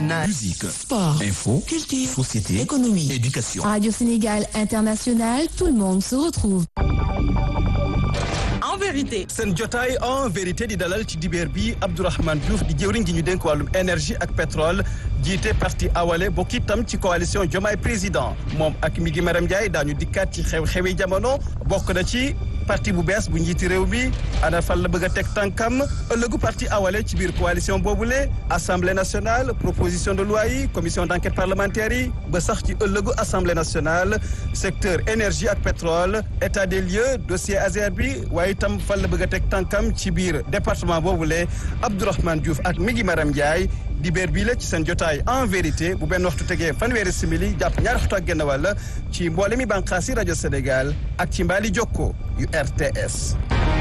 nationale. Musique, Sport, info, culture, société, économie. éducation. Radio Sénégal International, tout le monde se retrouve. En vérité. seen jotaay en vérité di dalal ci dibeer bi Abdourahmane Diouf di jëwriñ ji ñu dénk wàllum énergie ak pétrole jiite parti awale bokk itam ci coalition Diomaye président moom ak mi gi Maram Ndiaye daañu dikkaat ci xew-xewi jamono bokk na ci parti bu bees bu njiiti réew mi ana fan la bëgg a teg tànkam ëllëgu parti awale ci biir coalition boobule assemblée nationale proposition de loi yi commission d' enquête parlementaire yi ba sax ci ëllëgu assemblée nationale secteur énergie ak pétrole état des lieux dossier ASER bi waaye itam fan la bëgg a teg tànkam ci biir département boobule Abdourahmane Diouf ak mi ngi Maram Ndiaye dibeer bii la ci seen jotaay en vérité bu benn waxtu tegee fanweeri simili jàpp ñaari waxtu ak genn wàll ci mboole mi bànqaas yi rajo Sénégal ak ci mbaali jokko yu RTS.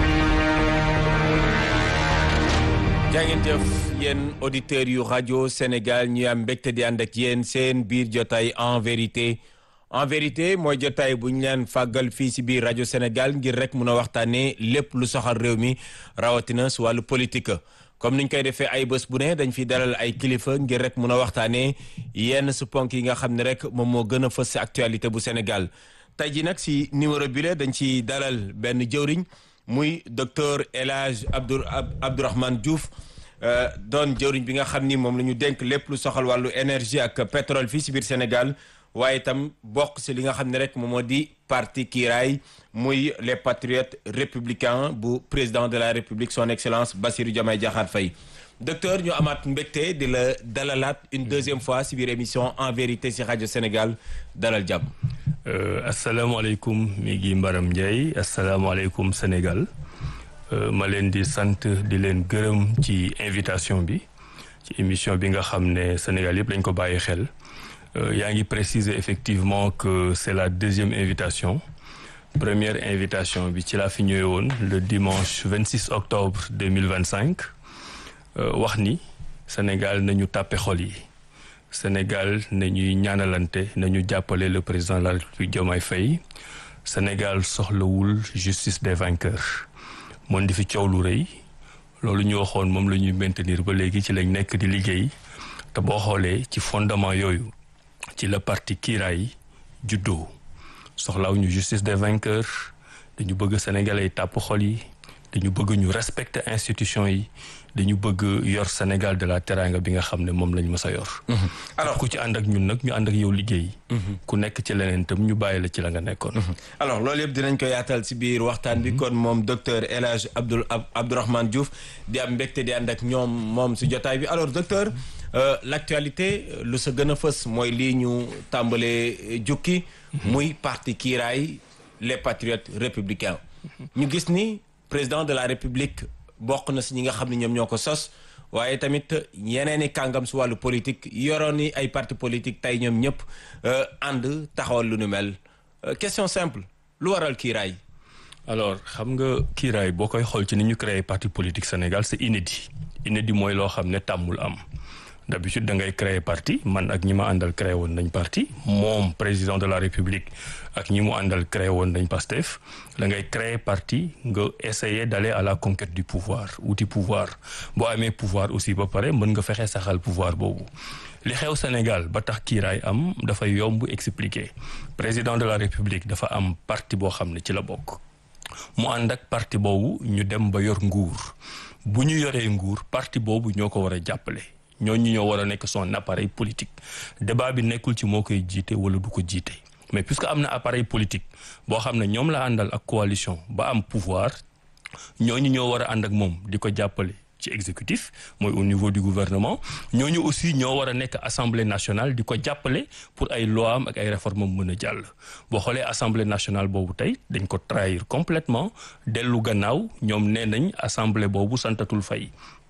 jaa ngeen jëf yéen auditeurs yu rajo Sénégal ñu am mbégte di ànd ak yéen seen biir jotaay en vérité en vérité mooy jotaay bu ñu leen fàggal fii si biir rajo Sénégal ngir rek mun a waxtaanee lépp lu soxal réew mi rawatina su wàllu politique. comme niñ koy defee ay bés bu ne dañ fi dalal ay kilifa ngir rek mun a waxtaanee yenn su ponk yi nga xam ne rek moom moo gën a fës si actualité bu Sénégal tey ji nag si numéro bi la dañ ci dalal benn jëwriñ muy docteur El Hadj Abdou Abdourahmane Diouf doon jëwriñ bi nga xam ni moom la ñu dénk lépp lu soxal wàllu énergie ak pétrole fii si biir Sénégal waaye itam bokk si li nga xam ne rek moom moo di parti kiiraay muy les patriotes républicains bu président de la république son excellence Bassirou Diomaye Diakhar Faye docteur ñu amaat mbégte di la dalalaat une deuxième fois si biir émission en vérité si rajo Sénégal dalal jàmm. asalaamaaleykum mi ngi Mbaram Ndiaye asalaamaaleykum Sénégal ma leen di sant di leen gërëm ci invitation bi ci émission bi nga xam ne Sénégal yëpp lañ ko bàyyi xel. yaa ngi préciser effectivement que c'est la deuxième invitation première invitation bi ci laa fi ñëwee woon le dimanche 26 octobre 2025 wax ni Sénégal nañu tàppe xol yi Sénégal nañuy ñaanalante nañu jàppale le président de la République Diomaye Faye Sénégal soxlawul justice des vainqueurs moon di fi coow lu rëy loolu ñu waxoon moom la ñuy maintenir ba léegi ci lañ nekk di liggéey te boo xoolee ci fondement yooyu ci la parti kiiraay juddoo soxlaaw ñu justice des vainqueurs dañu bëgg sénégalais yi tàpp xol yi dañu bëgg ñu respecter institution yi dañu bëgg yor Sénégal de la teranga bi nga xam ne moom lañ mës a yor. alors ku ci ànd ak ñun nag ñu ànd ak yow liggéey. ku nekk ci leneen tam ñu bàyyi la ci la nga nekkoon. alors loolu yëpp dinañ ko yaatal si biir waxtaan bi kon moom docteur El Hadj Abdoul Abdourahmane Diouf di am mbégte di ànd ak ñoom moom si jotaay bi alors docteur. Euh, l'actualité lu sa gën a fës mooy lii ñu tàmbalee jukki muy parti kiiraay les patriotes républicains ñu gis ni président de la république bokk na si ñi nga xam ne ñoom ñoo ko sos waaye tamit yeneen i kàngam si wàllu politique yoroon ni ay parti politique tey ñoom ñëpp ànd taxawal lu nu mel question simple lu waral kiiraay alors xam nga kiiraay boo koy xool ci ni ñu créé parti politique Sénégal c'est inédit inédit mooy loo xam ne tàmmul am d'habitude da ngay créer parti man ak ñi ma àndal créé woon nañ parti moom président de la république ak ñi mu àndal créé woon nañ Pastef da ngay créer parti nga essayer d'aller à la conquête du pouvoir wuti pouvoir boo amee pouvoir aussi ba pare mën nga fexe saxal pouvoir boobu li xew Sénégal ba tax kiiraay am dafay yomb expliquer président de la république dafa am parti boo xam ne ci la bokk mu ànd ak parti boobu ñu dem ba yor nguur bu ñu yoree nguur parti boobu ñoo ko war a jàppale ñooñu ñoo war a nekk son appareil politique débat bi nekkul ci moo koy jiite wala du ko jiite mais puisque am na appareil politique boo xam ne ñoom la àndal ak coalition ba am pouvoir ñooñu ñoo war a ànd ak moom di ko jàppale ci exécutif mooy au niveau du gouvernement ñooñu aussi ñoo war a nekk assemblée nationale di ko jàppale pour ay loi am ak ay réformes am mën a jàll boo xoolee assemblée nationale boobu tey dañ ko trahir complètement dellu gannaaw ñoom nee nañ assemblée boobu santatul fay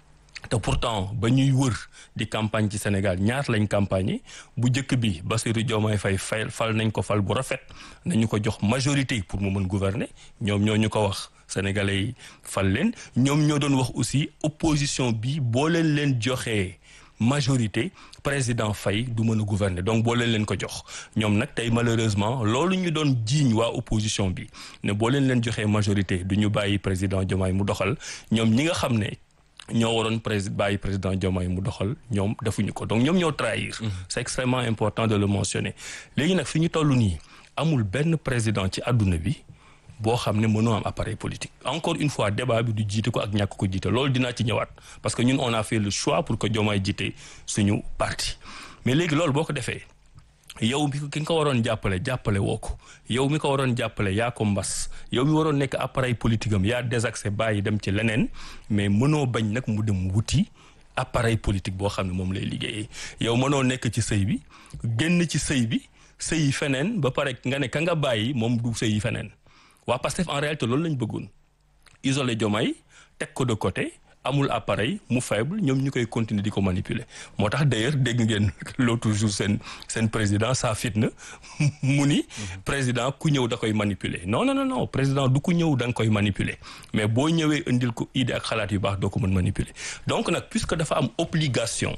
te pourtant ba ñuy wër di campagne ci Sénégal ñaar lañ campagne bu njëkk bi Bassirou Diomaye Faye fay fal nañ ko fal bu rafet nañu ko jox majorité pour mu mën gouverner ñoom ñoo ñu ko wax sénégalais yi fal leen ñoom ñoo doon wax aussi opposition bi boo leen leen joxee majorité président Faye du mën a gouverner donc boo leen leen ko jox ñoom nag tey malheureusement loolu ñu doon jiiñ waa opposition bi ne boo leen leen joxee majorité du ñu bàyyi président Diomaye mu doxal ñoom ñi nga xam ne ñoo waroon président bàyyi président Diomaye mu doxal ñoom defuñu ko donc ñoom ñoo trahir. c'est extrêmement important de le mentionner. léegi nag fi ñu toll nii amul benn président ci àdduna bi boo xam ne mënoo am appareil politique encore une fois débat bi du jiite ko ak ñàkk ko jiite loolu dinaa ci ñëwaat parce que ñun on a fait le choix pour que Diomaye jiite suñu parti mais léegi loolu boo ko defee. yow mi ki nga ko waroon jàppale jàppale woo ko yow mi ko waroon jàppale yaa ko mbas yow mi waroon nekk appareil politique am yaa désaxé bàyyi dem ci leneen mais mënoo bañ nag mu dem wuti appareil politique boo xam ne moom lay liggéeyee yow mënoo nekk ci sëy bi génn ci sëy bi sëyi feneen ba pare nga ne ka nga bàyyi moom du sëyi feneen waa Pastef en réalité loolu lañ bëggoon isolé Diomaye teg ko de côté amul appareil mu faible ñoom ñu koy continuer di ko manipuler moo tax d'ailleurs dégg ngeen l'autre jour seen seen président saa fitna mu ni président ku ñëw da koy manipuler non non non président du ku ñëw da nga koy manipuler mais boo ñëwee indil ko idée ak xalaat yu baax doo ko mën manipuler donc nag puisque dafa am obligation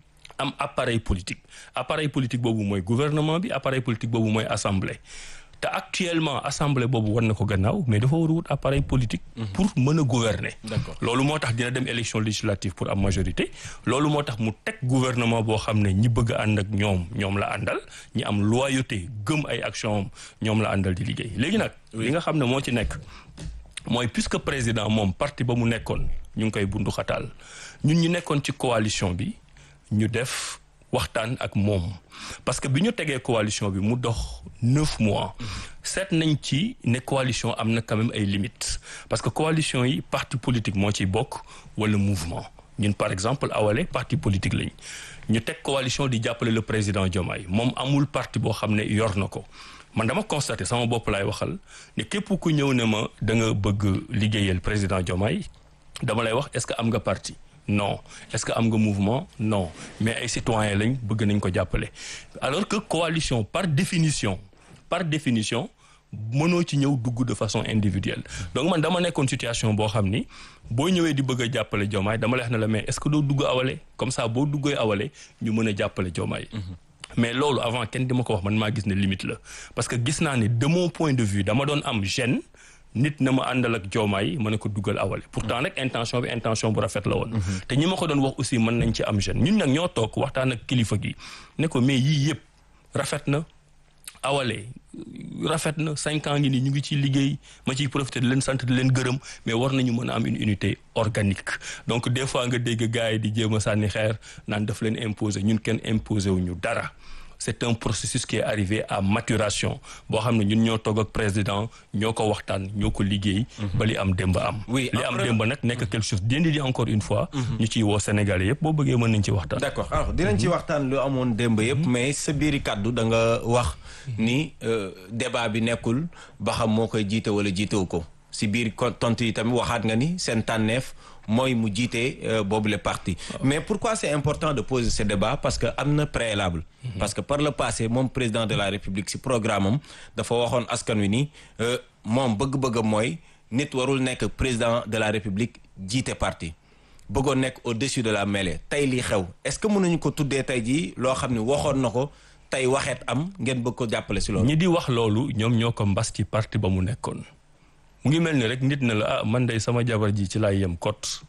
am appareil politique appareil politique boobu mooy gouvernement bi appareil politique boobu mooy assemblée te actuellement assemblée boobu war na ko gannaaw mais dafa war a wut appareil politique. pour mën a gouverner. D'accord. loolu moo tax dina dem élection législative pour am majorité. loolu moo tax mu teg gouvernement boo xam ne ñi bëgg a ànd ak ñoom ñoom la àndal ñi am loyauté gëm ay action am ñoom la àndal di liggéey léegi nag. li nga xam ne moo ci nekk. mooy puisque président moom parti ba mu nekkoon ñu ngi koy bundu xataal ñun ñu nekkoon ci coalition bi ñu def waxtaan ak moom parce que bi ñu tegee coalition bi mu dox neuf mois seet nañ ci ne coalition am na quand même ay limites parce que coalition yi parti politique moo ciy bokk wala mouvement ñun par exemple awale parti politique lañ ñu teg coalition di jàppale le président Diomaye moom amul parti boo xam ne yor na ko man dama constaté sama bopp laay waxal ne képp ku ñëw ne ma da nga bëgg liggéeyal président Diomaye dama lay wax est-ce que am nga parti non est-ce que am nga mouvement non mais ay citoyens lañ bëgg nañ ko jàppale alors que coalition par définition par définition mënoo ci ñëw dugg de façon individuelle donc man dama nekkoon situation boo xam ni boo ñëwee di bëgg a jàppale Diomaye dama lay wax ne la mais est-ce que doo dugg awale comme ça boo duggee awale ñu mën a jàppale Diomaye mais loolu avant kenn di ma ko wax man maa gis ne limite la parce que gis naa ne de mon point de vue dama doon am gêne nit na ma àndal ak joomaay mën a ko dugal awale pourtant nag intention bi intention bu rafet la woon te ñi ma ko doon wax aussi mën nañ ci am gêne ñun nag ñoo toog waxtaan ak kilifa gi ne ko mais yii yëpp rafet na awale rafet na cinq ans ngi nii ñu ngi ciy liggéey ma ciy profiter di leen sant di leen gërëm mais war nañu mën a am une unité organique donc des fois nga dégg gars yi di jéem a sànni xeer naan daf leen imposer ñun kenn imposer wu ñu dara c'est un processus qui est arrivé à maturation boo xam ne ñun ñoo toog ak président ñoo ko waxtaan ñoo ko liggéey ba li am démb am Oui, li am après- démb nag nekk quelque chose dindi di encore une fois ñu ciy woo Sénégalais yëpp boo bëggee mën nañ ci waxtaan d'accord alors dinañ ci waxtaan lu amoon démb yëpp mais sa biiri kàddu da nga wax ni euh, débat bi nekkul ba xam moo koy jiite wala jiitewu ko si biir ko- tontu yi tamit waxaat nga ni seen tànneef mooy mu jiite euh, boobu le parti mais pourquoi c'est important de poser ce débat parce que am na préalable parce que par le passé moom président de la république si programme am dafa waxoon askan wi ni euh, moom bëgg-bëggam mooy nit warul nekk président de la république jiite parti bëggoon nekk au-dessus de la mêlée tey lii xew est-ce que mënuñu ko tuddee tey jii loo xam ne waxoon na ko tey waxeet am ngeen bëgg ko jàppale si loolu. ñi di wax loolu ñoom ñoo ko mbas ci parti ba mu nekkoon mu ngi mel ni rek nit na la ah man day sama jabar ji ci laay yem kot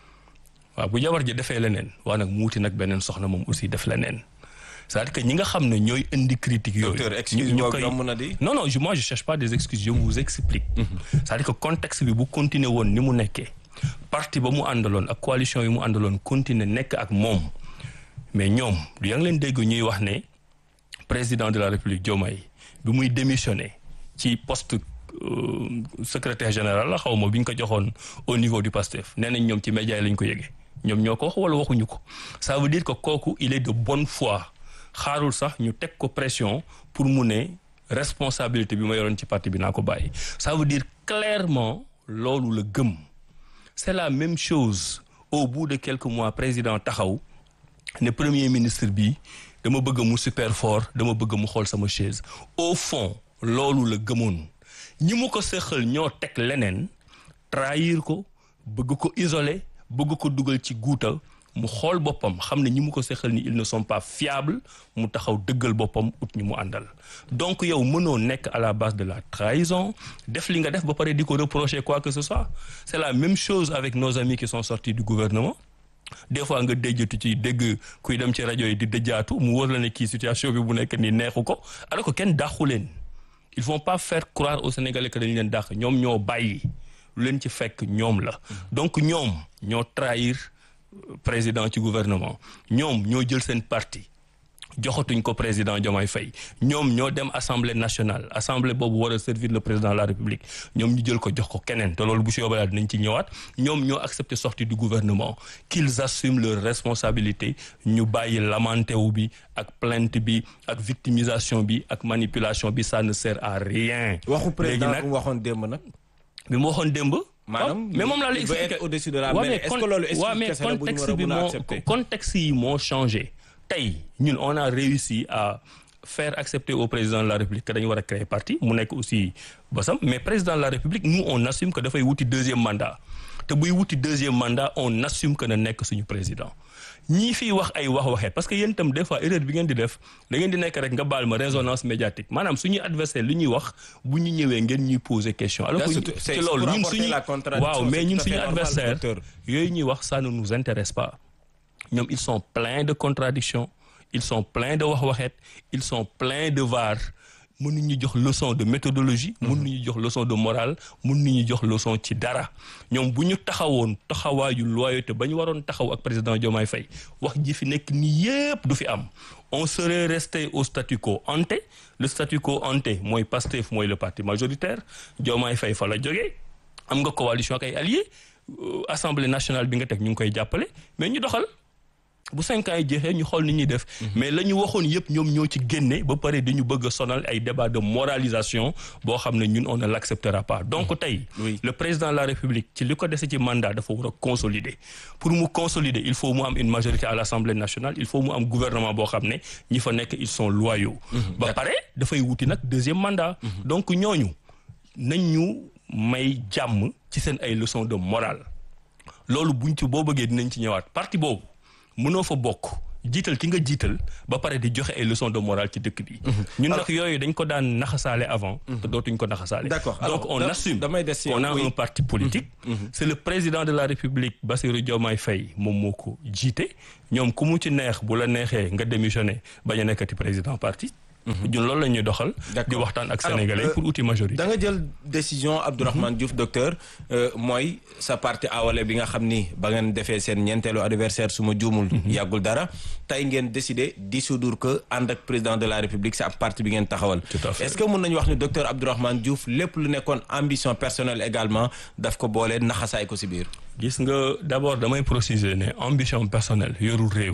waaw bu jabar ji defee leneen waa nag mu wuti nag beneen soxna moom aussi def leneen c'est-à-dire que ñi nga xam ne ñooy indi critique yooyu Docteur, excuse ñu- ñu moi, koy- yomb na di. non non je moi je cherche pas des excuses je vous explique c'est-à-dire que contexte bi bu continuer woon ni mu nekkee parti ba mu àndaloon ak coalition yi mu àndaloon continuer nekk ak moom mais ñoom du yaa ngi leen dégg ñuy wax ne président de la république Diomaye bi muy démissionné ci poste euh, secrétaire général la xaw ma bi ñu ko joxoon au niveau du PASTEF nee nañ ñoom ci média yi lañ ko yëgee ñoom ñoo ko wax wala waxuñu ko ça veut dire que kooku il est de bonne foi xaarul sax ñu teg ko pression pour mu ne responsabilité bi ma yoroon ci parti bi naa ko bàyyi ça veut dire clairement loolu la gëm c'est la même chose au bout de quelques mois président taxaw ne premier ministre bi dama bëgg mu super fort dama bëgg mu xool sama chaise au fond loolu la gëmoon ñi mu ko sëxal ñoo teg leneen trahir ko bëgg ko isoler bëgg ko dugal ci guuta mu xool boppam xam ne ñi mu ko seqal ni ils ne sont pas fiables mu taxaw dëggal boppam ut ñi mu àndal donc yow mënoo nekk à la base de la trahison def li nga def ba pare di ko reprocher quoi que ce soit c'est la même chose avec nos amis qui sont sortis du gouvernement des fois nga déjjatu ci dégg kuy dem ci rajo yi di dëjjaatu mu wóor la ne kii situation bi bu nekk nii neexu ko alors que kenn dàqu leen ils vont pas faire croire aux Sénégalais que dañ leen dàq ñoom ñoo bàyyi lu leen ci fekk ñoom la donc ñoom ñoo trahir président ci gouvernement ñoom ñoo jël seen parti joxatuñ ko président Diomaye Faye ñoom ñoo dem assemblée nationale assemblée boobu war a servir le président de la république ñoom ñu jël ko jox ko keneen te loolu bu si yóbbee dinañ ci ñëwaat ñoom ñoo accepté sortie du gouvernement qu'ils assument leur responsabilité ñu bàyyi lamenté wu bi ak plainte bi ak victimisation bi ak manipulation bi ça ne sert à rien. waxu président léegi nag bu mu waxoon démb nag. bi mu waxoon démb. maanaam mais moom laa lay il veut expliqué être au-dessus de la Ouais, mêlée. mais est-ce que con- loolu ouais, mais explication la bu ñu war contexte a bi mën a moo accepter. contexte yi moo changé tey ñun on a réussi à faire accepter au président de la république que dañu war a créer parti mu nekk aussi basam mais président de la république nous on assume que dafay wuti deuxième mandat te buy wuti deuxième mandat on assume que na nekk suñu président ñii fii wax ay wax waxeet parce que yéen itam des fois erreur bi ngeen di def da ngeen di nekk rek nga baal ma résonance médiatique maanaam suñuy adversaire li ñuy wax bu ñu ñëwee ngeen ñuy poser question alors que C'est- c'est ci loolu pour ñun apporter suñu la contradiction, waaw mais c'est ñun tout à fait suñu normal, adversaire docteur. yooyu ñuy wax ça ne nous intéresse pas ñoom ils sont pleins de contradictions ils sont pleins de wax-waxeet ils sont pleins de var mënuñu jox leçon de méthodologie mënuñu jox leçon de morale mënuñu jox leçon ci dara ñoom bu ñu taxawoon taxawaayu loyauté ba ñu waroon taxaw ak président Diomaye Faye wax ji fi nekk nii yépp du fi am on serait resté au statu quo ante le statu quo ante mooy Pastef mooy le parti majoritaire Diomaye Faye fa la jógee am nga coalition ak ay alliés euh, assemblée nationale bi nga teg ñu ngi koy jàppale mais ñu doxal bu cinq ans yi jeexee ñu xool ni ñuy def mais la ñu waxoon yëpp ñoom ñoo ci génne ba pare dañu bëgg a sonal ay débat de moralisation boo xam ne ñun on ne l'acceptera pas donc tey Oui. le président de la république ci li ko dese ci mandat dafa war a consolider pour mu consolider il faut mu am une majorité à l'assemblée nationale il faut mu am gouvernement boo xam ne ñi fa nekk ils sont loyaux ba pare dafay wuti nag deuxième mandat donc ñooñu nañ ñu may jàmm ci seen ay leçons de morale loolu buñ ci boo bëggee dinañ ci ñëwaat parti boobu mënoo fa bokk jiital ki nga jiital ba pare di joxe ay leçons de morale ci dëkk bi. ñun nag yooyu dañ ko daan naxasaale avant. te dootuñ ko naxasaale. D'accord. donc Alors, on da- assume damay des ci qu'on yow, a oui. un parti politique. c'est le président de la république Bassirou Diomaye Faye moom moo ko jiite ñoom ku mu ci neex bu la neexee nga démissionné bañ a nekkati président parti. ñun loolu la ñuy doxal. di D'accord. waxtaan ak Alors, sénégalais euh, pour outil majorité. da nga jël décision Abdourahmane Diouf docteur euh, mooy sa parti awale bi nga xam ni ba ngeen defee seen ñeenteelu anniversaire su ma juumul. yàggul dara tey ngeen décidé dissoudre que ànd ak président de la république c'est ab parti bi ngeen taxawal. Tout à fait. est-ce que mën nañu wax ni docteur Abdourahmane Diouf lépp lu nekkoon ambition personnelle également daf ko boole naxasaay ko si biir. gis nga d'abord damay préciser ne ambition personnelle yorul réew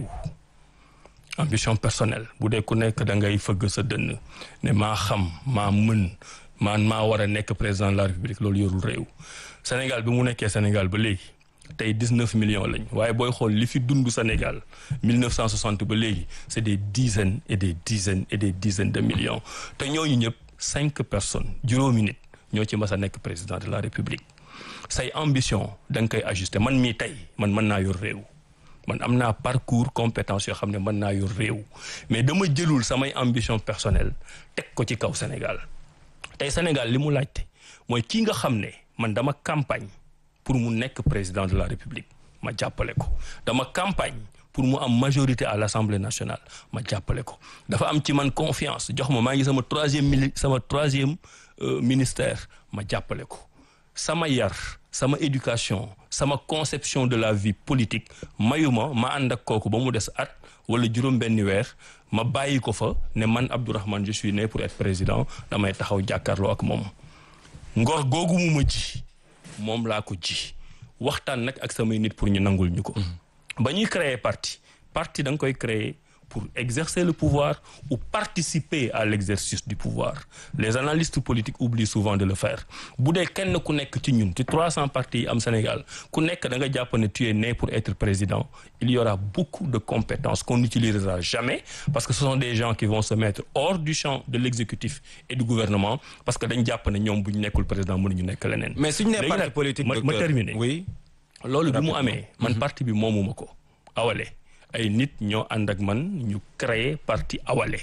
ambition personnelle bu dee ku nekk da ngay fëgg sa dënn ne maa xam maa mën man maa war a nekk président de la république loolu yorul réew Sénégal bi mu nekkee Sénégal ba léegi tey 19 millions lañ waaye booy xool li fi dund Sénégal 1960 ba léegi c'est des dizaines et des dizaines et des dizaines de millions te ñooñu ñëpp cinq personnes juróomi nit ñoo ci mas a nekk président de la république say ambition da nga koy ajuster man mii tey man mën naa yor réew man am naa parcours compétence yoo xam ne mën naa yor réew mais dama jëlul samay ambition personnelle teg ko ci kaw Sénégal tey Sénégal li mu laajte mooy kii nga xam ne man dama campagne pour mu nekk président de la République ma jàppale ko dama campagne pour mu am majorité à l'Assemblée nationale ma jàppale ko dafa am ci man confiance jox ma maa ngi sama troisième mili sama troisième euh, ministère ma jàppale ko sama yar sama éducation sama conception de la vie politique mayuma ma ànd ak kooku ba mu des at wala juróom benni weer ma bàyyi ko fa ne man Abdourahmane je suis né pour être président damay taxaw jàkkaarloo ak moom ngor googu mu ma ji moom laa ko ji waxtaan nag ak samay nit pour ñu nangul ñu ko ba ñuy créer parti parti da nga koy créer pour exercer le pouvoir ou participer à l'exercice du pouvoir les analystes politiques oublient souvent de le faire bu dee kenn ku nekk ci ñun ci 300 partis yi am Sénégal ku nekk da nga jàpp ne tu es né pour être président il y aura beaucoup de compétences qu'on n'utilisera jamais parce que ce sont des gens qui vont se mettre hors du champ de l'exécutif et du gouvernement parce que dañ jàpp ne ñoom bu ñu nekkul président mënuñu nekk leneen mais suñu nee Léegi parti nag, politique ma, docteur ma terminer oui loolu bi mu Rapidement. amee man parti bi moomuma ko Awalé ay nit ñoo ànd ak man ñu créer parti Awalé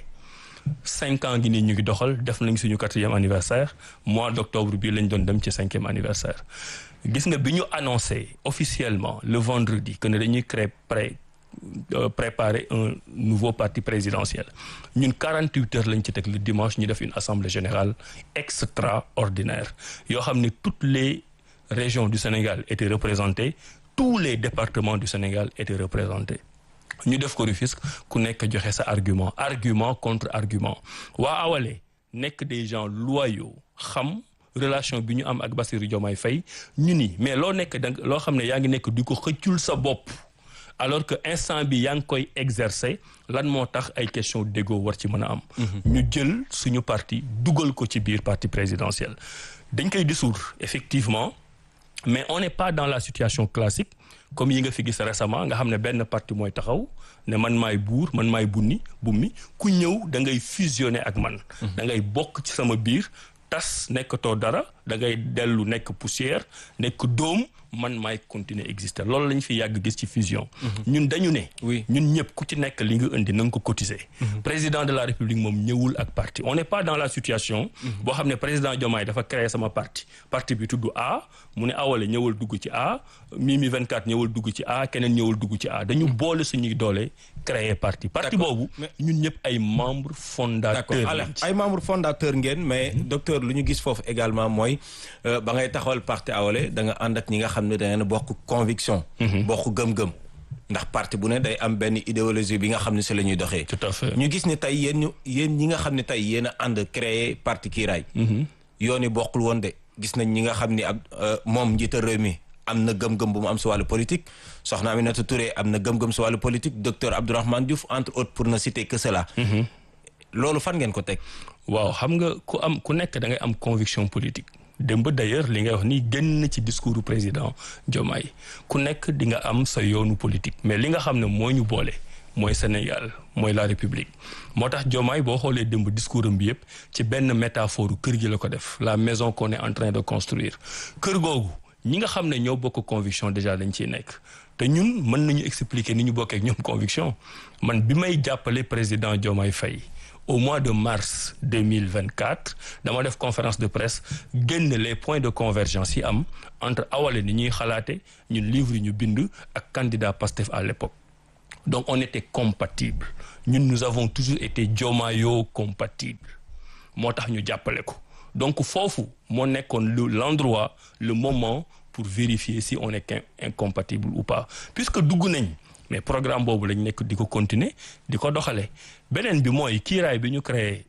cinq ans gi nii ñu ngi doxal def nañ suñu quatrième anniversaire mois d'octobre bii lañ doon dem ci cinquième anniversaire gis nga bi ñu annoncé officiellement le vendredi que ne dañuy créer pré euh, préparer un nouveau parti présidentiel ñun 48 heures lañ ci teg le dimanche ñu def une assemblée générale extraordinaire yoo xam ne toutes les régions du Sénégal étaient représentées tous les départements du Sénégal étaient représentés ñu def ko Rufisque ku nekk joxe sa argument argument contre argument waa Awalé nekk des gens loyaux xam relation bi ñu am ak Bassirou Diomaye Faye ñu ni mais loo nekk da loo xam ne yaa ngi nekk di ko xëccul sa bopp alors que instant bi yaa ngi koy exercer lan moo tax ay question d'égo war ci mën a am ñu jël suñu parti dugal ko ci biir parti présidentiel dañ koy dissoudre effectivement mais on n'est pas dans la situation classique comme yi nga fi gis récemment nga xam ne benn parti mooy taxaw ne man maay buur man maay bunni bummi ku ñëw da ngay fusionner ak man da ngay bokk ci sama biir tas nekkatoo dara da ngay dellu nekk poussière nekk dóom man maay continuer exister loolu lañ fi yàgg gis ci fusion ñun dañu ne Oui. ñun ñëpp ku ci nekk li nga indi na nga ko cotiser président de la république moom ñëwul ak parti on n'est pas dans la situation boo xam ne président Diomaye dafa créer sama parti parti bi tudd A mu ne awale ñëwal dugg ci A Mimi 24 ñëwal dugg ci A keneen ñëwal dugg ci A dañu boole suñuy doole créer parti parti D'accord. boobu Mais- ñun ñëpp ay membres d'accord fondateurs alors lañ ci ay membres fondateurs ngeen mais docteur lu ñu gis foofu également mooy euh, ba ngay taxawal parti Awalé da nga ànd ak ñi nga xam ne da ngeen bokk conviction bokk gëm-gëm ndax parti bu ne day am benn idéologie bi nga xam ne si la ñuy doxee tout à fait ñu gis ni tey yéen ñu yéen ñi nga xam ne tey yéen a ànd créer parti Kiiraay yoon yi bokkul woon de gis nañ ñi nga xam ni ab euh, moom njiital réew mi am na gëm-gëm bu mu am si wàllu politique soxna Aminata Touré am na gëm-gëm si wàllu politique docteur Abdourahmane Diouf entre autres pour ne citer que cela loolu fan ngeen ko teg waaw xam nga ku am ku nekk da ngay am conviction politique démb d'ailleurs li ngay wax ni génn na ci discours du président Diomaye ku nekk di nga am sa yoonu politique mais li nga xam ne moo ñu boole mooy Sénégal mooy la République moo tax Diomaye boo xoolee démb discours am bi yëpp ci benn métaphore kër gi la ko def la maison qu'on est en train de construire kër googu ñi nga xam ne ñoo bokk conviction déjà dañ ciy nekk te ñun mën nañu expliquer ni ñu bokkee ak ñoom conviction man bi may jàppale président Diomaye Faye au mois de mars 2024 dama def conférence de presse génn les points de convergence yi am entre Awalé ni ñuy xalaate ñun livre yi ñu bind ak candidat Pastef à l'époque donc on était compatibles ñun nous avons toujours été Diomayo compatibles moo tax ñu jàppale ko donc foofu moo nekkoon le l'endroit le moment pour vérifier si on est in- incompatible ou pas puisque dugg nañ mais programme boobu lañ nekk di ko continuer di ko doxale beneen bi mooy kiiraay bi ñu créé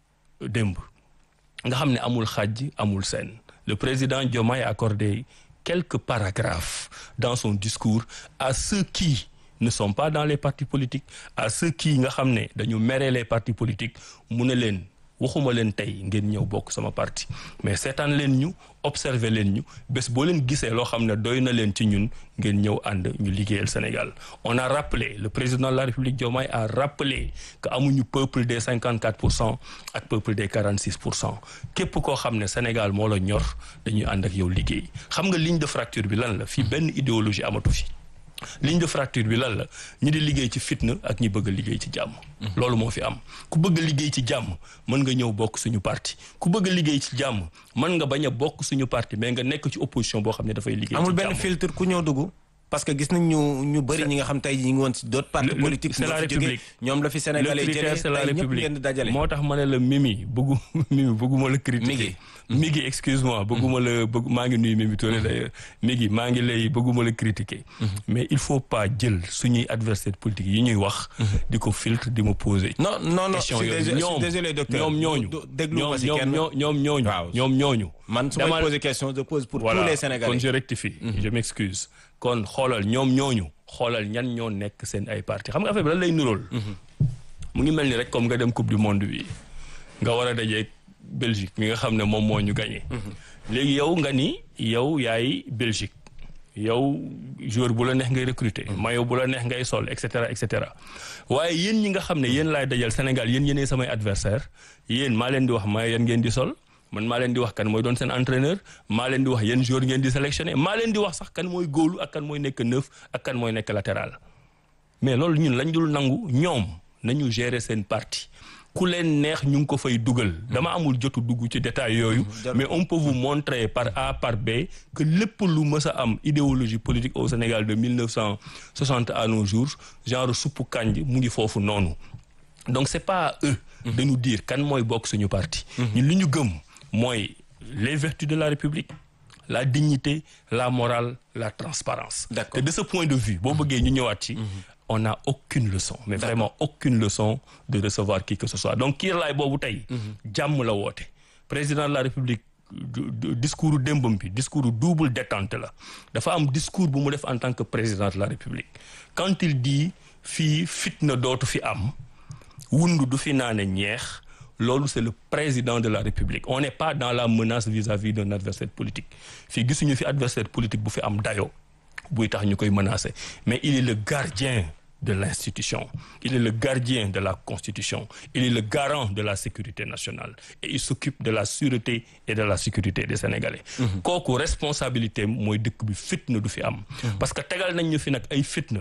démb nga xam ne amul xàjj amul seen le président Diomaye a accordé quelques paragraphes dans son discours à ceux qui ne sont pas dans les partis politiques à ceux qui nga xam ne dañu mere les partis politiques mu ne leen waxuma leen tey ngeen ñëw bokk sama parti mais seetaan leen ñu observer leen ñu bés boo leen gisee loo xam ne doy na leen ci ñun ngeen ñëw ànd ñu liggéeyal Sénégal on a rappelé le président de la République Diomaye a rappelé que amuñu peuple des 54 pour cent ak peuple des 46 pour cent képp koo xam ne Sénégal moo la ñor dañuy ànd ak yow liggéey xam nga ligne de fracture bi lan la fii benn idéologie amatu fi ligne de fracture bi lan la ñi di liggéey ci fitna ak ñi bëgg a liggéey ci jàmm loolu moo fi am ku bëgg a liggéey ci jàmm mën nga ñëw bokk suñu parti ku bëgg a liggéey ci jàmm mën nga bañ a bokk suñu parti mais nga nekk ci opposition boo xam ne dafay liggéey amul ci benn jàmm filtre ku ñëw dugg parce que gis nañ ñu ñu bëri ñi nga xam tey ñi ngi woon si d'autres partis Le- le- politiques c'est ñoo la fi jógee République. ñoom la fi le sénégalais critère jëlee c'est la tey ñëpp république ngeen di dajale moo tax ma ne la Mimi bëggu Mimi bëgguma la critiquer Migi excuse-moi bëgguma la bëgg maa ngi nuyu Mimi Touré d'ailleurs Migi maa ngi lay bëgguma la critiquer mais il faut pas jël suñuy adversaire politique yi ñuy wax di ko filtre di ma poser non non non je question suis yooyu désolé- je suis ñoom désolé docteur ñoom ñooñu Du- déglu ñoom ma si ñoom kenn ñoo- ñoom ñooñu Waaw. ñoom ñooñu man su may Dama- poser question je pose pour voilà tous les kon sénégalais je rectifie je m'excuse kon xoolal ñoom ñooñu xoolal ñan ñoo nekk seen ay parti xam nga affaire bi lan lay nuróol mu ngi mel ni rek comme nga dem coupe du monde bi nga war a dajeeg Belgique mi nga xam ne moom moo ñu gagné léegi yow nga ni yow yaay Belgique yow joueur bu la neex ngay recruter maillot bu la neex ngay sol et cetera et cetera waaye yéen ñi nga xam ne yéen laay dajal Sénégal yéen yéenay samay adversaire yéen maa leen di wax maillot yan ngeen di sol man maa leen di wax kan mooy doon seen entraîneur maa leen di wax yéen joueur ngeen di sélectionner maa leen di wax sax kan mooy góolu ak kan mooy nekk neuf ak kan mooy nekk latéral mais loolu ñun lañ dul nangu ñoom nañu gérer seen parti ku leen neex ñu ngi ko fay dugal dama amul jotu dugg ci détail yooyu mais on peut vous montrer par A par B que lépp lu mës a am idéologie politique au Sénégal de 1960 à nos jours genre suppu kànj mu ngi foofu noonu donc c'est pas à eux de nous dire kan mooy bokk suñu parti ñun li ñu gëm mooy les vertus de la République la dignité la morale la transparence D'accord. te de ce point de vue boo bëggee ñu ñëwaat ci on n'a aucune leçon mais vraiment aucune leçon de recevoir qui que ce soit donc kiir laay boobu tey jàmm la woote président de la République du- du- discours démbam bi discours double détente la dafa am discours bu mu def en tant que président de la République quand il dit fii fitna dootu fi am wundu du fi naane ñeex loolu c'est le président de la République on n'est pas dans la menace vis-à-vis d'un adversaire politique fii gisuñu fi adversaire politique bu fi am dayo buy tax ñu koy menacer mais il est le gardien de l'institution il est le gardien de la constitution il est le garant de la sécurité nationale et il s'occupe de la sûreté et de la sécurité des Sénégalais kooku responsabilité mooy dëkk bi fitna du fi am parce que tegal nañ ñu fi nag ay fitna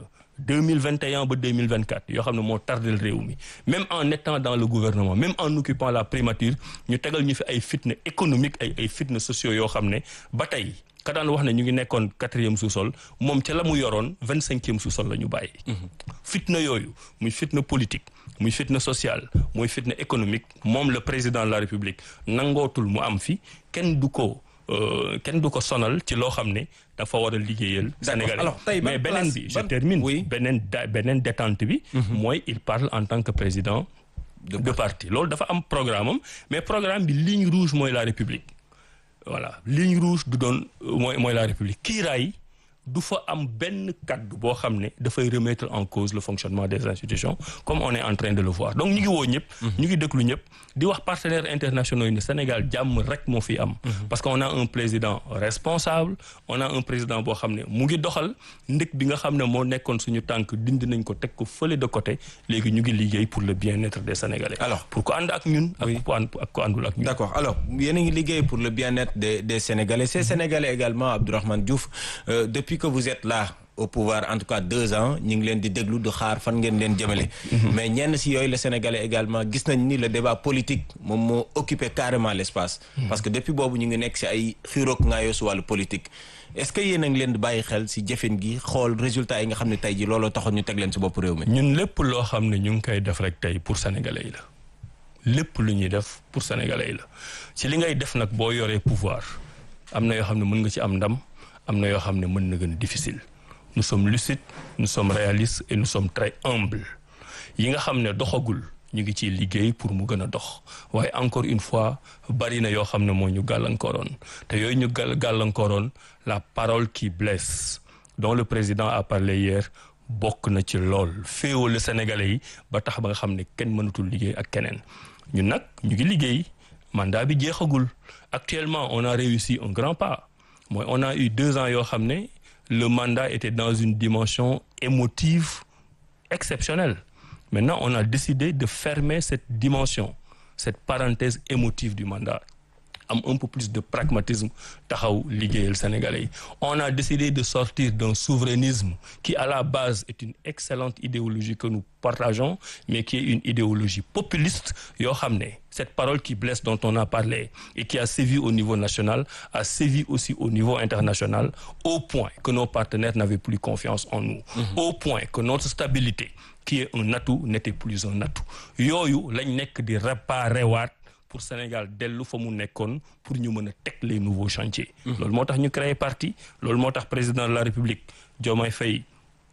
2021 ba 2024 yoo xam ne moo tardel réew mi même en étant dans le gouvernement même en occupant la primature ñu tegal ñu fi ay fitna économique ay ay fitna sociaux yoo xam ne ba tey ka daan wax ne ñu ngi nekkoon quatrième sous-sol moom ca la mu yoroon vingt cinquième sous-sol la ñu bàyyi fitna yooyu muy fitna politique muy fitna sociale muy fitna économique moom le président de la république nangootul mu am fi kenn du ko euh, kenn du ko sonal ci loo xam ne dafa war a liggéeyal Sénégalais Alors, tey ban mais beneen place- bi je ban- termine oui. beneen da- beneen détente bi mooy il parle en tant que président De de parti loolu dafa am programme am mais programme bi ligne rouge mooy la république voilà ligne rouge du doon euh, mooy mooy la république kiiraay du fa am benn kaddu boo xam ne dafay remettre en cause le fonctionnement des institutions comme on est en train de le voir donc ñu ngi woo ñëpp ñu ngi déglu ñëpp di wax partenaires internationaux yi ne Sénégal jàmm rek moo fi am parce que on a un président responsable on a un président boo xam ne mu ngi doxal ndëkk bi nga xam ne moo nekkoon suñu tànk dindi nañ ko teg ko fële de côté léegi ñu ngi liggéey pour le bien-être des Sénégalais Alors. pour ko ànd ak ñun ak ko ànd ak ko àndul ak ñun D'accord alors yéen a ngi liggéey pour le bien-être des des Sénégalais ces Sénégalais également Abdourahmane Diouf euh, depuis que vous êtes là au pouvoir en tout cas deux ans ñu ngi leen di déglu di xaar fan ngeen leen jëmale. mais ñenn si yooyu les Sénégalais également gis nañ ni le débat politique moom moo occupé carrément l'espace. parce que depuis boobu ñu ngi nekk si ay xiiroog ngaayoo si wàllu politique. est-ce que yéen a ngi leen di bàyyi xel si jëfin gi xool résultat yi nga xam ne tey ji looloo taxoon ñu teg leen si bopp réew mi. ñun lépp loo xam ne ñu ngi koy def rek tey pour sénégalais yi la lépp lu ñuy def pour sénégalais yi la ci li ngay def nag boo yoree pouvoir am na yoo xam ne mën nga ci am ndam am na yoo xam ne mën na gën a difficile nous sommes lucides nous sommes réalistes et nous sommes très humbles yi nga xam ne doxagul ñu ngi ciy liggéey pour mu gën a dox waaye encore une fois bari na yoo xam ne moo ñu gàllankooroon te yooyu ñu gàll gàllankooroon la parole qui blesse dont le président a parlé hier bokk na ci lool féewale sénégalais yi ba tax ba nga xam ne kenn mënatul liggéey ak keneen ñun nag ñu ngi liggéey mandat bi jeexagul actuellement on a réussi un grand pas mooy on a eu deux ans yoo xam ne le mandat était dans une dimension émotive exceptionnelle maintenant on a décidé de fermer cette dimension cette parenthèse émotive du mandat am un peu plus de pragmatisme taxaw liggéeyal sénégalais yi on a décidé de sortir d'un souverainisme qui à la base est une excellente idéologie que nous partageons mais qui est une idéologie populiste yoo xam ne cette parole qui blesse dont on a parlé et qui a sévi au niveau national a sévi aussi au niveau international au point que nos partenaires n'avaient plus confiance en nous au point que notre stabilité qui est un atout n'était plus un atout yooyu lañ nekk di réparer waat pour Sénégal dellu fa mu nekkoon pour ñu mën a teg les nouveaux chantiers. loolu moo tax ñu créé parti loolu moo tax président de la République Diomaye Faye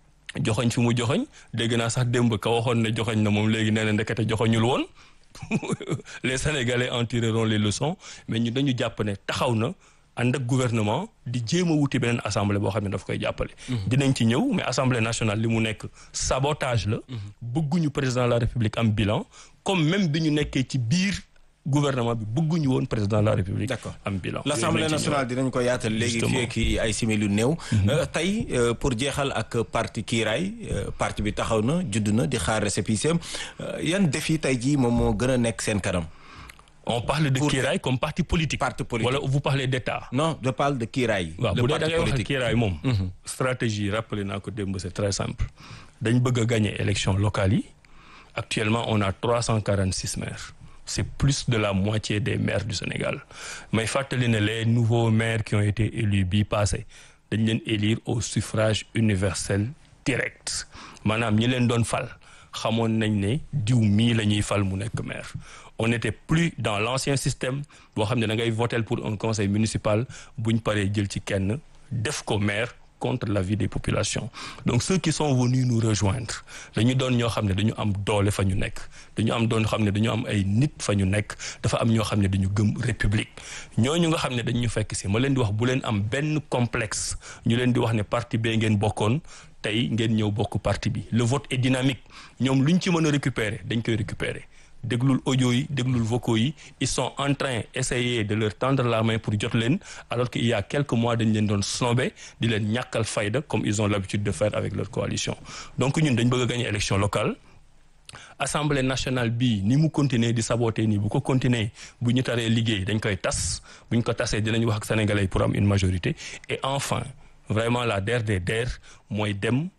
joxoñ fi mu joxoñ dégg naa sax démb ka waxoon ne joxoñ na moom léegi nee na ndekete joxoñul woon les Sénégalais en tireront les leçons mais ñu dañu jàpp ne taxaw na ànd ak gouvernement di jéem a wuti beneen assemblée boo xam ne daf koy jàppale. dinañ ci ñëw mais assemblée nationale li mu nekk sabotage la. bëgguñu président de la République am bilan comme même bi ñu nekkee ci biir. gouvernement bi bëgguñu woon président de la république. d'accord am bilan. l'assemblée nationale dinañ ko yaatal léegi fii ak ay simili néew. tey pour jeexal ak parti kiiraay parti bi taxaw na judd na di xaar récépissé yan défi tey jii moom moo gën a nekk seen kanam. on parle de kiiraay comme parti politique. parti politique wala vous parlez d'état. non je parle de kiiraay. waaw bu dee da ngay wax kiiraay moom. stratégie rappelé naa ko démb c'est très simple. dañ bëgg a gagner élection locale yi actuellement on a 346 maires c'est plus de la moitié des maires du Sénégal may fàttali ne les nouveaux maires qui ont été élus bii passé dañ leen élire au suffrage universel direct maanaam ñi leen doon fal xamoon nañ ne diw mii la ñuy fal mu nekk maire on n'était plus dans l'ancien système boo xam ne da ngay voter pour un conseil municipal buñ paree jël ci kenn def ko maire contre l'avis des populations donc ceux qui sont venus nous rejoindre dañu doon ñoo xam ne dañu am doole fa ñu nekk dañu am doon xam ne dañu am ay nit fa ñu nekk dafa am ñoo xam ne dañu gëm république ñooñu nga xam ne dañu fekk si ma leen di wax bu leen am benn complexe ñu leen di wax ne parti bee ngeen bokkoon tey ngeen ñëw bokk parti bi le vote est dynamique ñoom luñ ci mën a récupérer dañ koy récupérer déglul audio yi déglul vocaux yi ils sont en train essayer de leur tendre la main pour jot leen alors qu'il y a quelques mois dañ leen doon snobé di leen ñàkkal fayda comme ils ont l'habitude de faire avec leur coalition donc ñun dañ bëgg a gagner élection locale assemblée nationale bii ni mu continuer di saboter nii bu ko continuer bu ñu taree liggéey dañ koy tas bu ñu ko tasee dinañ wax ak sénégalais pour am une majorité et enfin vraiment la der des der mooy dem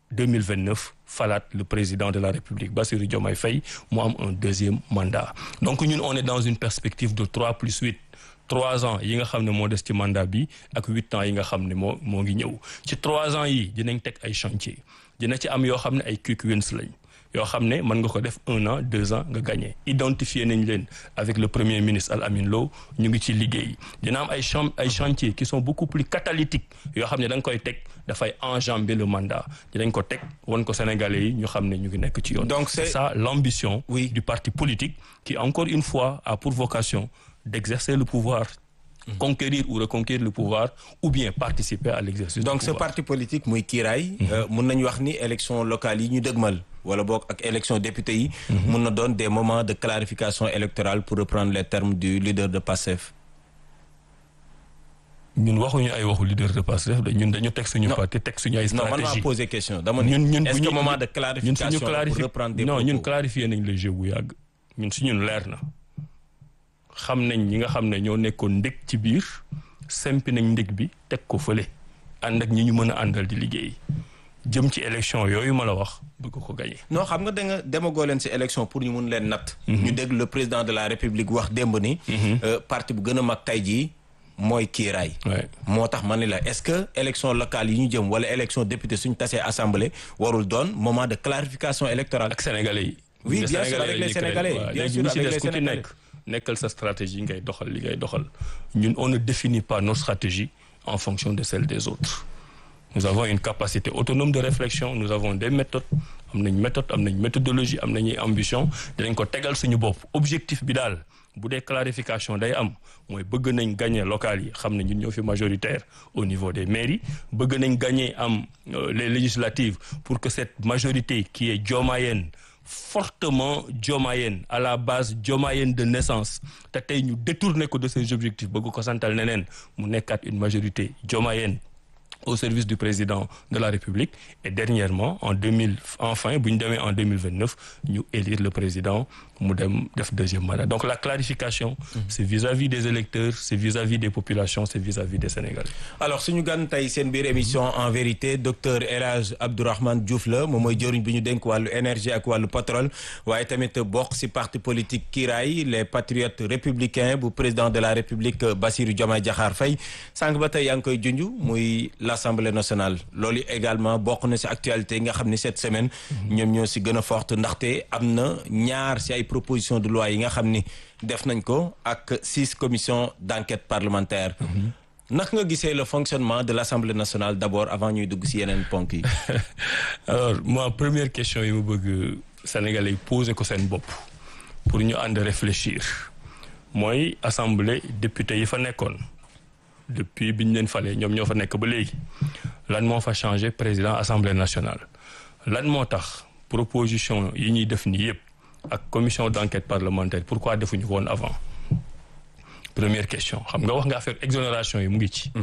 2029 falaat le président de la République Bassirou Diomaye Faye mu am un deuxième mandat donc ñun on est dans une perspective de 3 plus 8 trois ans yi nga xam ne moo des ci mandat bi ak huit ans yi nga xam ne moo moo ngi ñëw ci trois ans yi dinañ teg ay chantier dina ci am yoo xam ne ay quick wins lañ yoo xam ne mën nga ko def un an deux ans nga gagné identifier nañ leen avec le premier ministre Al Amin Lo ñu ngi ci liggéey dina am ay champ ay chantiers qui sont beaucoup plus catalytiques yoo xam ne da nga koy teg dafay enjamber le mandat dinañ ko teg won ko Sénégalais yi ñu xam ne ñu ngi nekk ci yoon. Donc c'est c'est ça l'ambition Oui. du parti politique qui encore une fois a pour vocation d'exercer le pouvoir conquérir ou reconquérir le pouvoir ou bien participer à l'exercice donc du ce pouvoir parti politique muy kiiraay mun nañu wax ni élection locale yi ñu dëgmal wala boog ak élection député yi mun na doon des moments de clarification électorale pour reprendre les termes du leader de PASTEF ñun waxuñu ay waxu leader de Pastef de ñun dañu teg suñu Non. parti teg suñu ay non man maa stratégie posé question dama ni ñun ñun est-ce bu que ñu- moment de ñun clarification suñu pour clarifi reprendre des non ñun propos clarifier nañ le jeu bu yàgg ñun si ñun leer na xam nañ ñi nga xam ne ñoo nekkoon ndég ci biir sempi nañ ndég bi teg ko fële ànd ak ñi ñu mën a àndal di liggéey jëm ci élection yooyu ma la wax bëgg ko gagner non xam nga da nga demagoo leen ci élection pour ñu mun leen natt ñu dégg le président de la république wax démb ni euh, parti bu gën a mag tey jii mooy kiiraay ouais. moo tax ma ni la est-ce que élection locale yi ñu jëm wala élection député suñu tasee assemblée warul doon moment de clarification électorale ak sénégalais yi. Oui, Les bien sûr, avec la les ñuy créer. Sénégalais, Waaw, bien léegi sûr, ñi ci avec des les ku ci Sénégalais. nekk nekkal sa stratégie ngay doxal li ngay doxal ñun on ne définit pas nos stratégies en fonction de celles des autres nous avons une capacité autonome de réflexion nous avons des méthodes am nañ méthode am nañ méthodologie am nañuy ambition dinañ ko tegal suñu bopp objectif bi daal bu dee clarification day am mooy bëgg nañ gagner local yi xam ne ñun ñoo fi majoritaire au niveau des mairies bëgg nañ gagner am euh, les législatives pour que cette majorité qui est diomayenne fortement diomayenne à la base diomayenne de naissance te tey ñu détourné ko de ses objectifs bëgg ko santal neneen mu nekkaat une majorité diomayenne au service du président de la République et dernièrement en 2000 enfin bu ñu demee en 2029 ñu élire le président mu dem def deuxième mandat donc la clarification c'est vis-à-vis des électeurs c'est vis-à-vis des populations c'est vis-à-vis des Sénégalais alors suñu gan tey seen biir émission en vérité docteur El Hadj Abdourahmane Diouf la moom mooy jëriñ bi ñu dénk wàllu énergie ak wàllu pétrole waaye tamit bokk ci parti politique Kiraay les patriotes républicains bu président de la République Bassirou Diomaye Diakhar Faye sànq ba tey yaa ngi koy junj muy l'Assemblée nationale loolu également bokk na ci actualité yi nga xam ni cette semaine ñoom ñoo ci gën a forte ndaxte am na ñaar ci ay proposition de loi yi nga xam ni def nañ ko ak six commissions d'enquête parlementaire naka nga gisee le fonctionnement de l'Assemblée nationale d'abord avant ñuy dugg ci yeneen ponk yi alors moi première question yi ma bëgg Sénégalais yi poser ko seen bopp pour ñu ànd réfléchir mooy assemblée député yi fa nekkoon depuis bi ñu leen falee ñoom ñoo fa nekk ba léegi lan moo fa changé président assemblée nationale lan moo tax proposition yi ñuy def nii yëpp ak commission d'enquête parlementaire pourquoi defuñu ko woon avant première question xam nga wax nga affaire exonération yi mu ngi ci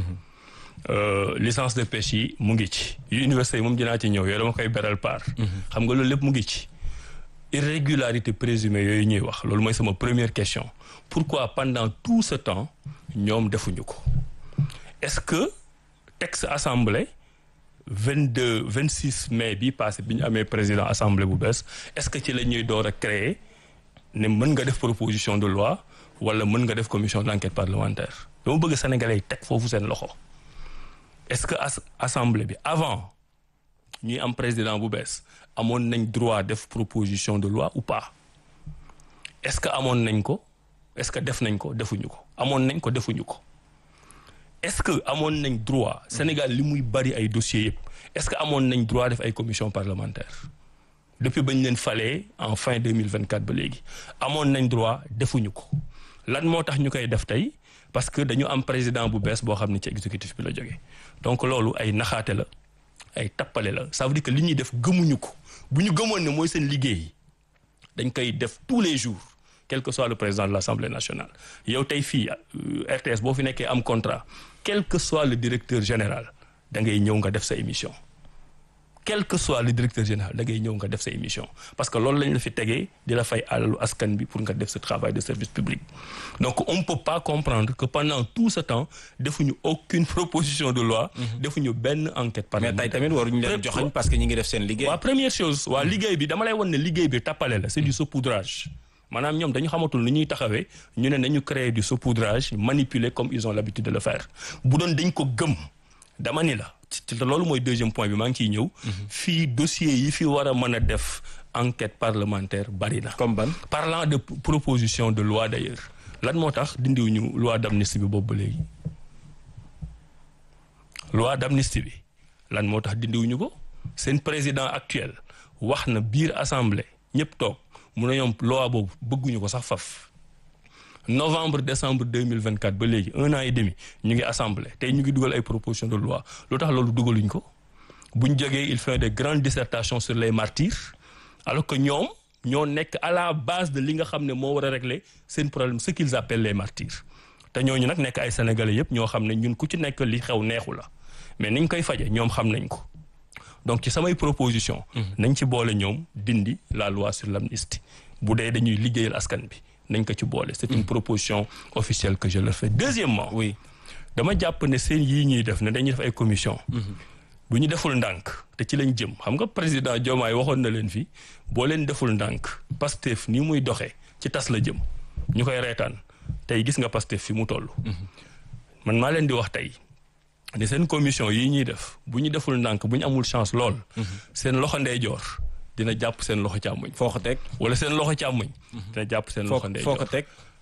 Euh, licence de pêche yi mu ngi ci yu université yi moom dinaa ci ñëw yooyu dama koy beral part xam nga loolu lépp mu ngi ci irrégularité présumée yooyu ñuy wax loolu mooy sama première question pourquoi pendant tout ce temps ñoom defuñu ko est-ce que texte assemblée 22 26 mai bi passé bi ñu amee président assemblée bu bees est-ce que ci la ñuy door a créer ne mën nga def proposition de loi wala mën nga def commission d'enquête parlementaire dama bëgg sénégalais yi teg foofu seen loxo est-ce que as assemblée bi avant ñuy am président bu bees amoon nañ droit def proposition de loi ou pas est-ce que amoon nañ ko est-ce que def nañ ko defuñu ko amoon nañ ko defuñu ko est-ce que amoon nañ droit Sénégal li muy bari ay dossiers yëpp est-ce que amoon nañ droit def ay commission parlementaire depuis bañ leen falee en fin 2024 ba léegi amoon nañ droit defuñu ko lan moo tax ñu koy def tey parce que dañu am président bu bees boo xam ne ci exécutif bi la jógee donc loolu ay naxaate la ay tappale la ça veut dire que li ñuy def gëmuñu ko bu ñu gëmoon ne mooy seen liggéey dañ koy def tous les jours quel que soit le président de l'Assemblée nationale yow tey fii RTS boo fi nekkee am contrat quel que soit le directeur général da ngay ñëw nga def sa émission quel que soit le directeur général da ngay ñëw nga def sa émission parce que loolu lañ la fi tegee di la fay alalu askan bi pour nga def ce travail de service public donc on ne peut pas comprendre que pendant tout ce temps defuñu aucune proposition de loi defuñu benn enquête mais parlementaire tey tamit waruñu leen joxañ parce que ñi ngi def seen liggéey. waa première chose waa liggéey bi dama lay won ne liggéey bi tappale la c'est du saupoudrage maanaam ñoom dañu xamatul ni ñuy taxawee ñu ne nañu créer du saupoudrage manipuler comme ils ont l'habitude de le faire bu doon dañ ko gëm dama ni la ci loolu mooy deuxième point bi maa ngi ciy ñëw fii dossier yi fi war a mën a def enquête parlementaire bari na comme ban. parlant de proposition de loi d'ailleurs lan moo tax dindiwuñu loi d'amnistie bi boobu ba léegi loi d'amnistie bi lan moo tax dindiwuñu ko seen président actuel wax na biir assemblée ñëpp toog mu ne ñoom loi boobu bëgguñu ko sax faf novembre décembre 2024 ba léegi un an et demi ñu ngi assemblée tey ñu ngi dugal ay proposition de loi lu tax loolu dugaluñ ko buñ jógee il fait de grandes dissertations sur les martyrs alors que ñoom ñoo nekk à la base de li nga xam ne moo war a régler seen problème ce qu'ils appellent les martyrs te ñooñu nag nekk ay sénégalais yëpp ñoo xam ne ñun ku ci nekk li xew neexu la mais niñ koy faje ñoom xam nañ ko donc ci samay proposition nañ ci boole ñoom dindi la loi sur l'amnistie bu dee dañuy liggéeyal askan bi nañ ko ci boole c'est une proposition officielle que je leur fais deuxièmement oui dama jàpp ne seen yii ñuy def ne dañuy def ay commission bu ñu deful ndànk te ci lañ jëm xam nga président Diomaye waxoon na leen fi boo leen deful ndànk Pastef ni muy doxee ci tas la jëm ñu koy reetaan tey gis nga Pastef fi mu toll man maa leen di wax tey ne seen commission yii ñuy def bu ñu deful ndànk bu ñu amul chance lool seen loxo ndeyjoor dina jàpp seen loxo càmmoñ foo ko teg. wala seen loxo càmmoñ dina jàpp seen foo loxo foo ko ndeyjoor teg.